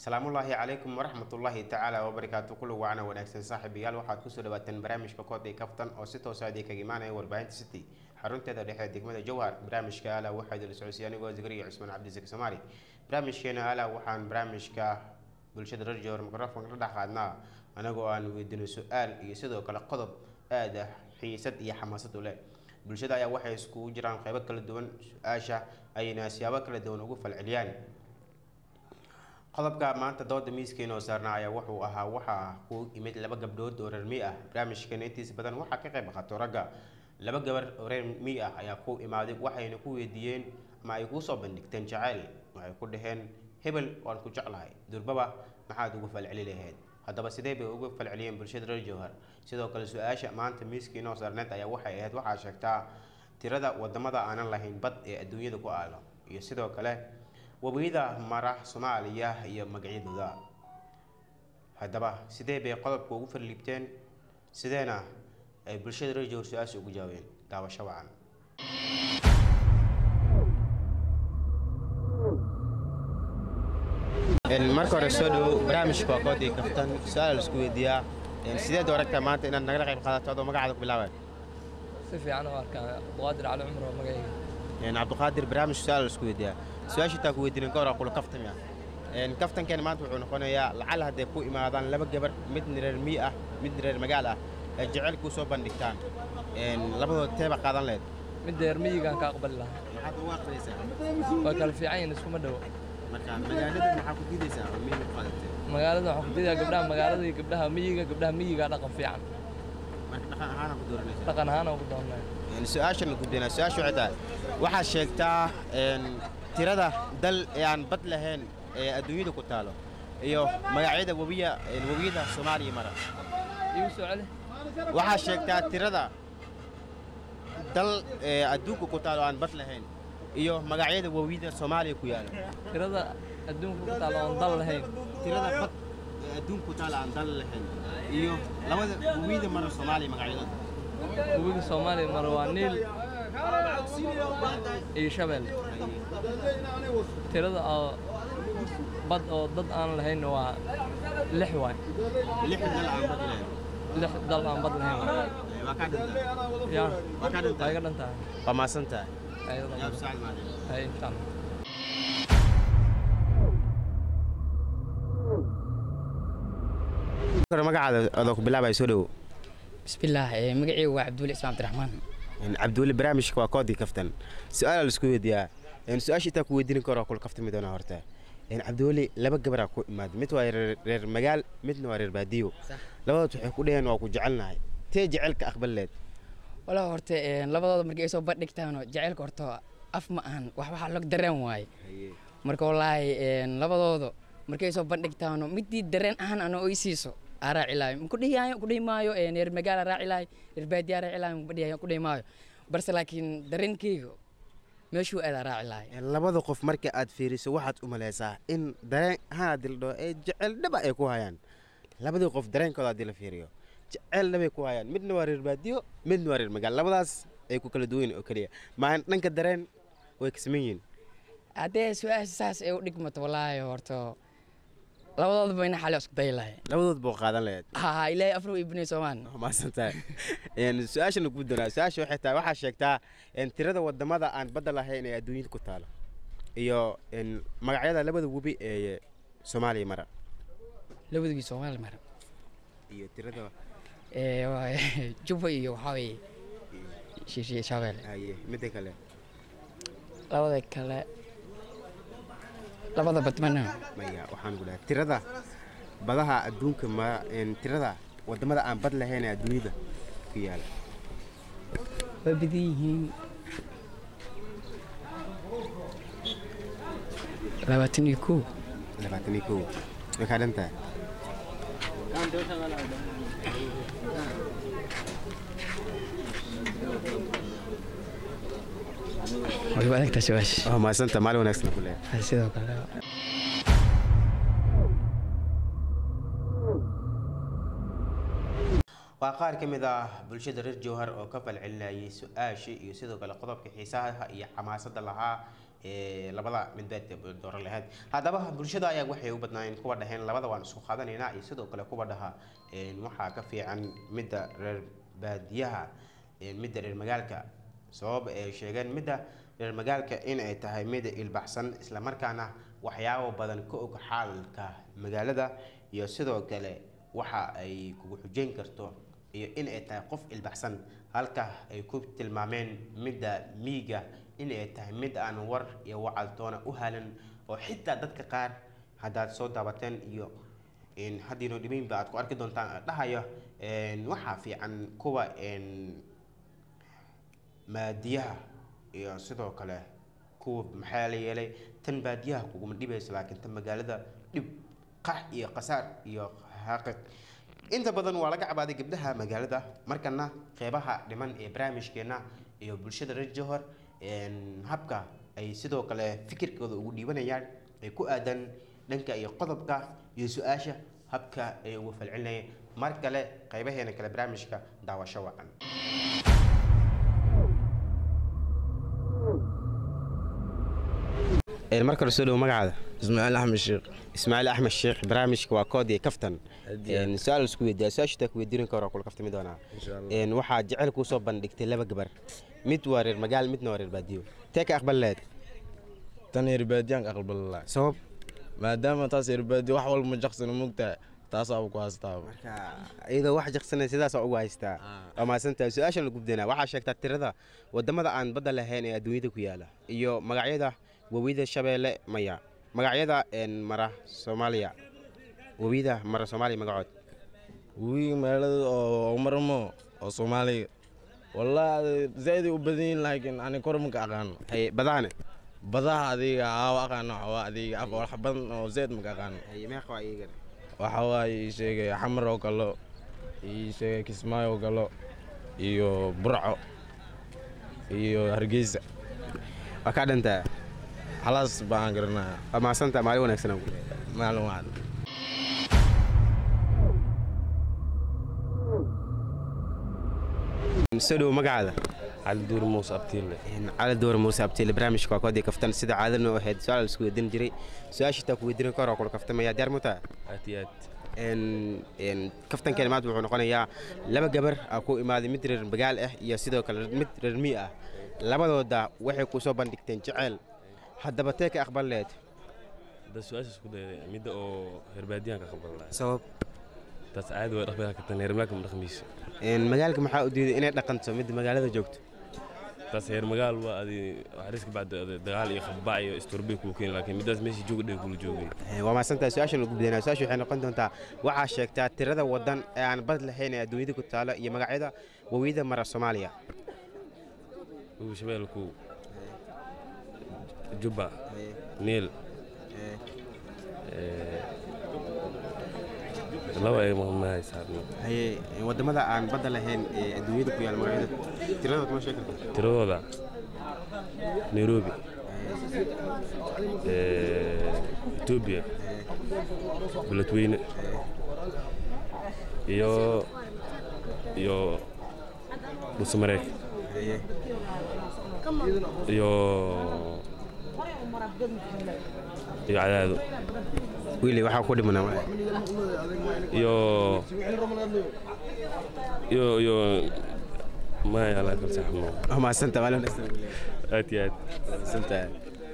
salaamullaahi calaykum waraxmatullaahi tacaala wabarakaatu kulli wacna wanaagsan saaxiibayaal waxaad kusoo dhawaateen barnaamijka koodii kaftan oo si toosa idin kaga imaanaya warbaahinta city xarunteeda dhexe degmada jowhar barnaamijka ala waxaa idin socodsiya anigoo zikriya cusmaan cabdisik soomaali barnaamijkeena ala waxaan barnaamijka bulshada reer jowhar mikrofon ka dhex qaadnaa anagoo aan weydiino su-aal iyo sidoo kale qodob aad ah xiisad iyo xamaasad u leh bulshada ayaa waxay iskugu jiraan qeybo kala duwan su-aasha ayna siyaabo kala duwan ugu falceliyaan qodobka maanta dooda miiskiina oo saarnaa ayaa wuxuu ahaa waxaa ku imid laba gabdhood oo reer mi ah barnaamijkeena intiisa badan waxaa ka qayb qaato ragga laba gabar oo reer mi ah ayaa ku imaaday waxayna ku weydiiyeen ama ay kuu soo bandhigteen jaceyl waxay ku dhaheen hebel waan ku jeclahay durbaba maxaad ugu falceli lahayd haddaba sidee bay uga falceliyeen bulshada reer jowhar sidoo kale su-aasha maanta miiskiina oo saarneed ayaa waxay ahayd waxaa sheegtaa tirada wadamada aanan lahayn bad ee adduunyada ku aalo iyo sidoo kale webiyada mara soomaaliya iyo magacyadooda haddaba sidee bay qodobka ugu farliibteen sideena ay bulshada reer jowhar su-aasha ugu jawaabeen daawasho wacan marka hore soo dhowo barnaamijka waa koodii kaftan su-aal la isku weydiiyaa sideed aragtaa maanta inaad nagala qayb qaadato adoo magacaada ku bilaabay si fiican u arkaa abduqaadir cali cumar oo magacayga cabdiqaadir barnaamij su-aal la isku weydiiyaa su-aasha intaa ku weydiinin ka hor kula kaftami ah kaftankeena maanta wuxuu noqonayaa lacal hadday ku imaadaan laba gabar midna reer mii ah midna reer magaal ah ee jecelka u soo bandhigtaan labadood teeba qaadan lehed mid deer miyigaan ka aqbali lahaa maxaad ugu aqrinaysaa waa kala fiican yihin iskuma dhowo marka magaalada maxaa ku diidaysaa oo miyiga ku qaadatay magaalada waxaan ku diidaa gabdhaha magaalada iyo gabdhaha miyiga gabdhaha miyigaa dhaqan fiican marka dhaqan ahaana ku dooranaysaa dhaqan ahaan oo ku doonaya su-aashan gudbina su-aasha waxay tahay waxaad sheegtaa tirada dal ee aan bad lahayn ee adduunyada ku taalo iyo magacyada webiya webiyada soomaaliya mara igu soo celi waxaad sheegtaa tirada dal ee adduunka ku taalo aan bad lahayn iyo magacyada webiyada soomaaliya ku yaala tirada adduunka ku taalo oon dal lahayn tirada bad ee adduunka ku taalo aan dal lahayn iyo labada webiyada mara soomaaliya magacyadooda webiga soomaaliya mara waa niil iyo shabeel tirada oo bad oo dad aan lahayn waa lix waay lix dal aan bad lahayn lix dal aan bad lahayn waay waa kaa dhintaa yaa waa kaa waa dhintaa iga dhantahay waa maasan tahay ayada yaab saacid maadin hay insha allah magacaada adoo ku bilaabaya soo dhowo bismillaah ee magacaygu waa cabduuli ismaan cabdiraxmaan cabdiweli barnaamijka waa koodii kaftan su-aala la isku weydiiyaa su-aasha intaa ku weydiinin karo kula kaftami doonaa horta cabdiweli laba gabaraa ku imaaday mid waa reer reer magaal midna waa reer baadiyo labadood waxay ku dhaheen waa ku jecelnahay tee jecelka aqbaleed walaa horta ee, labadooda markay soo bandhigtaano jaceylka horta af ma ahan wax waxaa log dareen waaye marka wallaahi ee, labadooda markay soo bandhigtaano midii dareen ahaan ana oy siiso aa raaci lahay kudhihi kudhihi maayo ee, reer magaal aa raaci lahay reer baadiya aa raaci lahay kudhihi kudhihi maayo balse laakiin dareenkeyga meeshuu aadaa raaci lahay labada qof marka aad fiiriso waxaad u malaysaa in dareen ahaan dildho ee jecel dhaba ay ku hayaan labadii qof dareenkooda haddii la fiiriyo jecel dhabay ku hayaan midna waa reer baadiyo midna waa reer magaal labadaas ay ku kala duwan yihiin oo keliya maa dhanka dareen way kasaman yihiin haddee su-aasha saas ay u dhigmato wallaahi horta labadooda bayna xali isku dayi lahay labadood buu qaadan lahayd ha ilaahay afro ibnay soomaan maasan tahay su-aashana ku doonaa su-aasha waxay tahay waxaa sheegtaa tirada wadamada aan badda lahayn ee adduunyada ku taalo iyo magacyada labada webi ee soomaaliya mara labadugii soomaali mara iyo tirada ee waa jubba iyo waxaa weeye shiishiye shabeelle haye midda kale labada kale labada badmana maya waxaan ku dhahay tirada badaha adduunka ma tirada wadamada aan bad lahayn ee adduunyada ku yaala waa badan yihiin labaatan iyo kow labaatan iyo kow way kaa dhan tahay way u adagtaa su-aasha waa maasanta maalin wanaagsan ku leeyahay sidoo kale waa qaar ka mid ah bulshada reer jowhar oo ka falcelinayay su-aashii iyo sidoo kale qodobka xiisaha iyo xamaasada lahaa ee labada midbeed ee dooran lahayd haddaba bulshada ayaa waxay u badnaayeen kuwa dhaheen labada waan isku qaadanaynaa iyo sidoo kale kuwa dhaha een, waxaa ka fiican midda reer baadiyaha een, midda reer magaalka sabab ay sheegeen midda reer magaalka in ay tahay mid ilbaxsan islamarkaana waxyaabo badan ka og xaalka magaalada iyo sidoo kale waxa ay kugu xujeyn karto iyo in ay tahay qof ilbaxsan halka ay ku tilmaameen midda miiga in ay tahay mid aan war iyo wacaltoona u halan oo xitaa dadka qaar haddaad soo daabateen iyo in haddiino dhibaynba aad ku arki doontaan dhahayo een, waxaa fiican kuwa een, maadiyaha iyo sidoo kale kuwa maxaa la yeelay tan baadiyaha kuguma dhibayso laakiin tan magaalada dhib qax iyo qasaar iyo xaqiq inta badan waa laga cabaaday gabdhaha magaalada markana qeybaha dhiman ee barnaamijkeena iyo bulshada reer johor een, habka ay sidoo kale fikirkooda ugu dhiibanayaan ay ku aadan dhanka iyo qodobka iyo su-aasha habka ay ugu falcelinayeen mar kale qeybaheena kale barnaamijka daawasho wacan mar kale soo dhowo magacaada ismaaciil axmed sheekh ismaaciil axmed sheekh barnaamijka waa kood iyo kaftan Haddii aad- Een, su-aal isku weydiiya su-aasha ku weydiin karo kula kaftami doonaa Insha Allah. Een, waxaa jecel kuu soo bandhigtay laba gabar mid waa reer magaal midna waa reer baadiyo tee ka aqbal leed tan herbaadiyaanka aqbalala sabab maadaama taas herbaadiya wax walba ma jaqsana mogtahay taasaaba ku haystaaba marka iyadoo wax jaqsanay sidaas ugu haystaa waa mahadsantahay su-aashan la gubdanaa waxaa sheegtaa tirada wadamada aan badda lahayn ee adduunyada ku yaala iyo magacyada webiyada shabeelle maya magacyada een, mara soomaaliya webiyada mara soomaaliya magacood wiigi magaalada oo marmo oo soomaaliga wallahi zaa'iday u badan yihiin laakiin ani kor maka aqaano haye badaane badaha adiga aawa aqaano waxaa adiga af wax badan oo zaid maka aqaano haye meeqa waa iyagana waxa waaye ii sheegay xamar oo kalo ii sheegay kismaayo oo kalo iyo burco iyo hargeysa waa kaa dhantaa halaas baan garanaya waa mahadsantaha maalin wanaagsan aan ku maalin waad soo dhowo magacaada cali duur muuse abtiille cali door muuse abtiile barnaamijka waa koodii kaftan sida caadana u ahayd su-aal isku weydiin jiray su-aasha taa ku weydiin karo kula kaftamaya diyaar mutaa aad iyo aad Een- een, kaftan kalimaad wuxuu noqonayaa laba gabar aa ku imaaday mid reer magaal ah iyo sidoo kale mid reer mii ah labadooda waxay ku soo bandhigteen jeceyl haddaba tee ka aqbal leed hadda su-aasha isku dayday midda oo herbaadiyaanka qabal lahaa sabab taas caadi way dhaqmi kartan heermaalka ma dhaqmiisa Een, magaalka maxaa u diiday inay dhaqanto midda magaalada joogto taas heer magaal waa adi waxaris ka bacda adi dagaal iyo khabac iyo istorbay kuu keeni laakiin middaas meeshii jooga dhega kula joogay Een, waa mahadsantahay su-aashan ugu gudbeenaa su-aasha waxay noqon doontaa waxaa sheegtaa tirada wadan ee aan bad lahayn ee adduunyada ku taalo iyo magacyada wawiyada mara soomaaliya ugu shabeelku jubba niil laba ay mahaysaa haye wadamada aan badda lahayn ee adduunyada ku yaala magacyada tiradooda kuma sheegi kartaa tiradooda nairobi etoobiya beledweyne iyo iyo dhuusamareeg haye iyo iyo cadaado wiili waxaa ku dhimanaa malaha iyo iyo iyo maya laa kala saxmo waa mahadsantahay maalin wanaagsan aad iyo aad mahadsantahay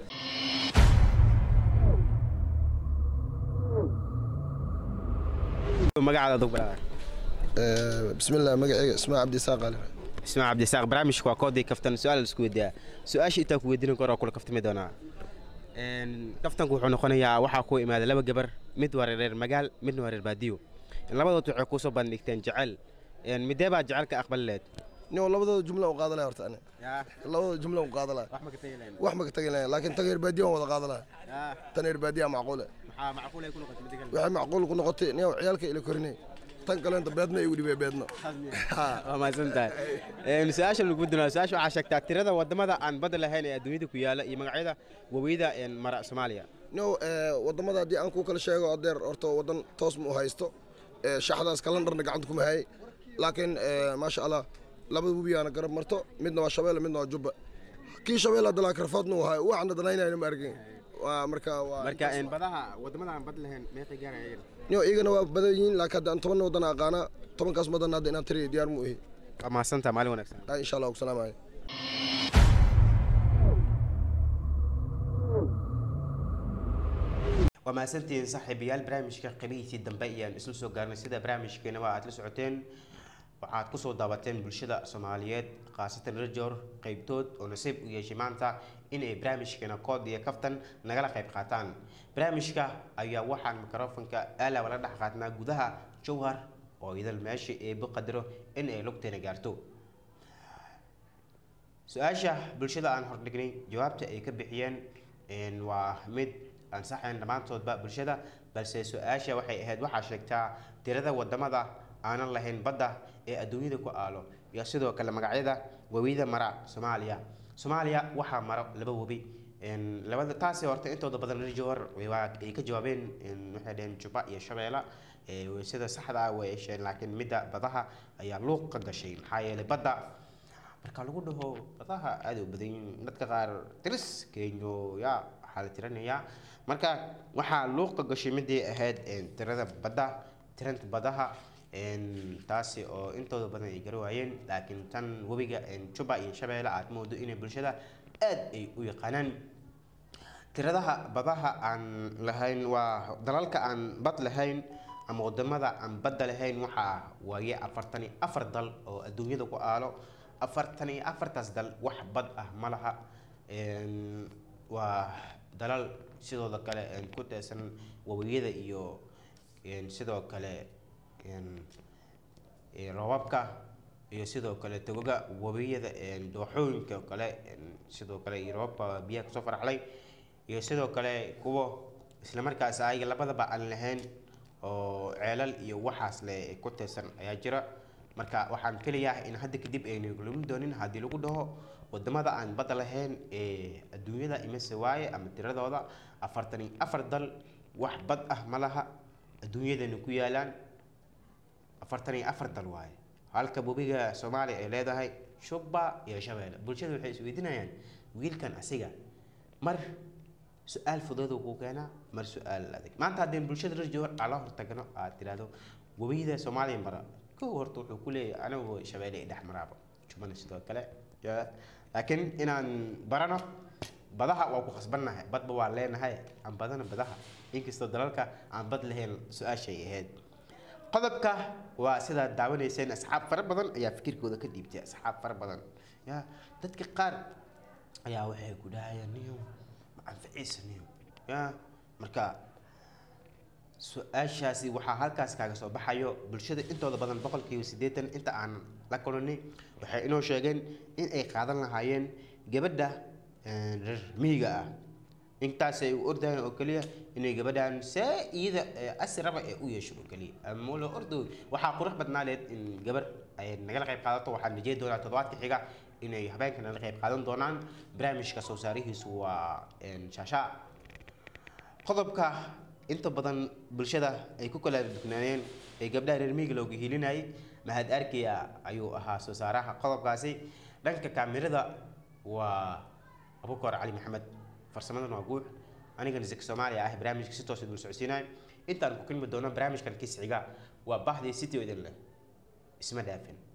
magacaada adug balaa bismillah magacayga ismaa cabdisaaq ali ismaa cabdisaaq barnaamijka waa koodii kaftan su-aal isku weydiiyaa su-aasha intaa ku weydiin karo kula kaftami doonaa Een, kaftanku wuxuu noqonayaa waxaa ku imaada laba gabar mid waa reer magaal midna waa reer baadiyo labadood waxay kusoo bandhigteen jecel Een, midee baa jecel ka aqbali leed nin labadooda jumla u qaadalaya horta ani labadooda jumla u qaadalaya wax ma ka tegi lahayn wax ma ka tagi lahayn laakiin tan reer baadiya waan wada qaadalaya tan reer baadiya macquule maxaa macquul ay ku noqotay midda kale waxay macquul ku noqotay nin ciyaalka ila korinay tan kaleenta beedna igu dhibay beedna waa mahadsan tahay Een, su-aasha lagu dunaa su-aasha waxaa sheegtaa tirada wadamada aan badda lahayn ee adduunyada ku yaala iyo magacyada wabiyada een, mara soomaaliya no wadamada haddii aan ku kala sheego adeer horta wadan toos ma u haysto Eh, shaxdaas kalandarna gacanta kuma hayay laakiin eh, maasha allah labada webiyaana garab marto midna waa shabeelle midna waa jubba kii shabeelle hadda laa karfoodna uu hayo waxna danaynayna ma arkin waa marka waa marka een, badaha wadamada aan bad lahayn meeqay gaarayeen niyo iyagana waa badan yihiin laakiin hadda aan toban wadan aqaana tobankaas wadan hadda inaan tiriya diyaar mu ihi waa mahadsantaa maalin wanaagsan Ah, insha allah ku salaamaya waa mahadsantihiin saaxiibayaal barnaamijka qabihiisii dambe ayaan isla soo gaarnay sida barnaamijkeena waa aad la socoteen waxaad kusoo daawateen bulshada soomaaliyeed khaasatan rajor qeybtood oo nasiib u yeeshay maanta inay barnaamijkeena kood iyo kaftan nagala qayb qaataan barnaamijka ayaa waxaan mikrofonka aalawa la dhex qaadnaa gudaha jowhar oo idal meesha eebo qadaro in ay lugteena gaarto su-aasha bulshada aan hordhignay jawaabta ay ka bixiyeen een, waa mid aan saxayn dhammaantoodba bulshada balse su-aasha waxay ahayd waxaa sheegtaa tirada wadamada aanan lahayn badda ee adduunyada ku aalo iyo sidoo kale magacyada webiyada mara soomaaliya soomaaliya waxaa maro laba webi een, labada taasi horta intooda badan rajor waa ay ka jawaabeen een, waxay dhaheen juba iyo shabeela ee, sida saxda ah way sheegeen laakiin midda badaha ayaa luuq ka gashay maxaa yeelay badda marka lagu dhaho badaha aada u badan yihiin dadka qaar tiris kenyo ya waxaa la tiranayaa marka waxaa luuqa gashay midii ahayd een, tirada badda tiranta badaha een, taasi oo intooda badan ay gari waayeen laakiin tan webiga een, juba iyo shabeelle aad moodo inay bulshada aad ay u yaqaanaan tiradaha badaha aan lahayn waa dalalka aan bad lahayn ama wadamada aan badda lahayn waxaa waaye afartan iyo afar dal oo adduunyada ku aalo afartan iyo afartaas dal wax bad ah ma laha Een, waa dalal sidooda kale een, ku teesan wabiyada iyo een, sidoo kale een, ee, roobabka iyo sidoo kale togoga wabiyada een, dooxooyinka oo kale een, sidoo kale iyo roobabka biyaha kasoo faraxlay iyo sidoo kale kuwo isla markaas ayaga labadaba aan lahayn oo ceelal iyo waxaas le ku teesan ayaa jira marka waxaan filayaa in hadda kadib aynu lumin doonin haddii lagu dhaho wadamada aan badda lahayn ee adduunyada imise waaye ama tiradooda afartan iyo afar dal wax bad ah ma laha adduunyadana ku yaalaan afartan iyo afar dal waaye halka webiga soomaaliya ay leedahay shubba iyo shabeelle bulshada waxay isweydiinayaan wiilkan asiga mar su-aal fududuu kuu keenaa mar su-aal adag maanta haddeen bulshada rajowar aan la hortagno aad tidhaahdo webiyada soomaaliya mara kow horta wuxuu ku leeyahay anigu shabeelle i dhex maraaba jubana sidoo kale ya laakiin inaan barano badaha waa ku khasbannahay badba waa leenahay aan badana badaha inkastoo dalalka aan bad lahayn su-aashay ahayd qodobka waa sidaad daawanayseen asxaab fara badan ayaa fikirkooda ka dhiibtay asxaab fara badan ya dadka qaar ayaa waxay ku dhahayaan niyo ma anficiisa niyo ya marka su-aashaasi waxaa halkaas kaaga soo baxayo bulshada intooda badan boqolkiiba siddeetan inta aan la kulanay waxay inoo sheegeen in ay qaadan lahaayeen gabadha een, reer miyiga ah intaasay u ordayeen oo keliya inay gabadhan see iyada ee, asi raba ee u yeesho oo keliya ama la ordo waxaa qurux badnaa leed in gabar ay nagala qayb qaadato waxaan rajey doonaa toddobaadka xiga inay habeenka nagala qayb qaadan doonaan barnaamijka soo saarihiisu waa een, shaashaa qodobka inta badan bulshada ay ku kala dugnaayeen ee gabdhaha reer miyiga looga hilinayay mahad arkiya ayuu ahaa soo saaraha qodobkaasi dhanka kaamirada waa abukar cali maxamed farsamadan waa guux anigana zaki soomaaliya ah barnaamijka si toos idul socodsiinaya intaan ku kulmi doono barnaamijkan kisciga waa baxdii city oo idin leh isma dhaafin